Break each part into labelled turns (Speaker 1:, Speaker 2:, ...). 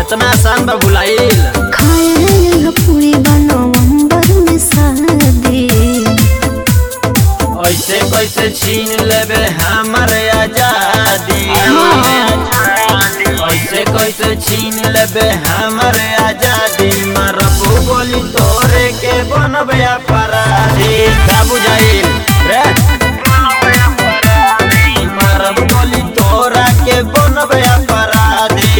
Speaker 1: इतना आसान बा भुलाइल
Speaker 2: खाए पूरी नवंबर में शादी
Speaker 1: ऐसे कैसे छीन लेबे हमर आजादी ऐसे कैसे छीन लेबे हमर आजादी मरबू बोली तोरे के बनबे अपराधी का बुझाइल रे मरब बोली तोरा के बनबे अपराधी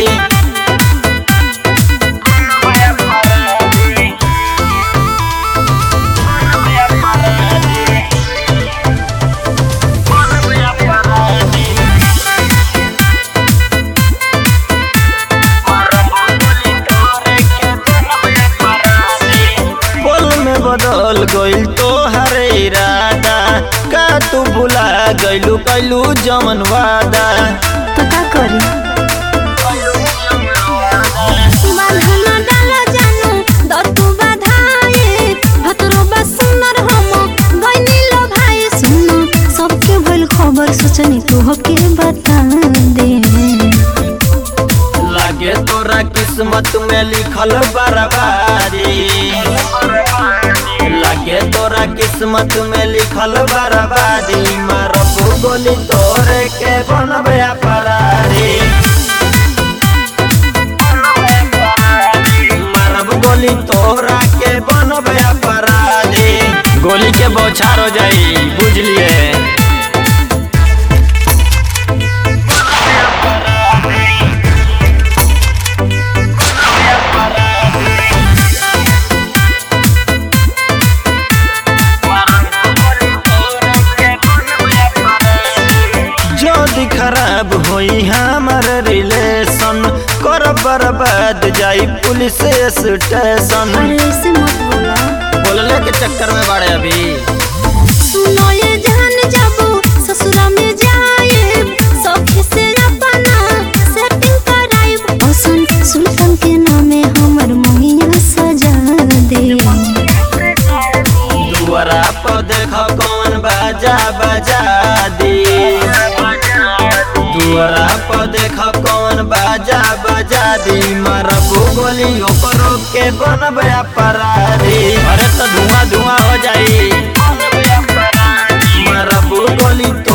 Speaker 1: बोल में बदल गइल तो हरे इरादा का तू भुला गइलू कैलू जमन वादा
Speaker 2: तो का करी बांधना डाला जानू दतु बाधाए भतरो बा सुंदर हम गइनी लो भाई सुनो सबके भइल खबर सोचनी तू के बता दे
Speaker 1: लागे तोरा किस्मत में लिखल बर्बादी लागे तोरा किस्मत में लिखल बर्बादी मारबू गोली तोरे के बनबे अपराधी मारब गोली तोरा के बनबे अपराधी गोली के बौछार हो जाई बुझलिए जल्दी खराब होई हमार रिलेशन कर बर्बाद जाई पुलिस स्टेशन
Speaker 2: अरे ऐसे मत बोला
Speaker 1: बोलने के चक्कर में बड़े अभी
Speaker 2: सुनो ये जान जाबो ससुरा में जाए सखी से अपना सेटिंग कराइब हसन सुल्तान के नामे हमर मोहिया सजा दे
Speaker 1: दुआरा पर देख कौन बाजा बजा दी दुआरा पर देख कौन बाजा बजा दी मरबू गोली ओकरो के बनबे अपराधी अरे तो धुआं धुआं हो जाई मरबू गोली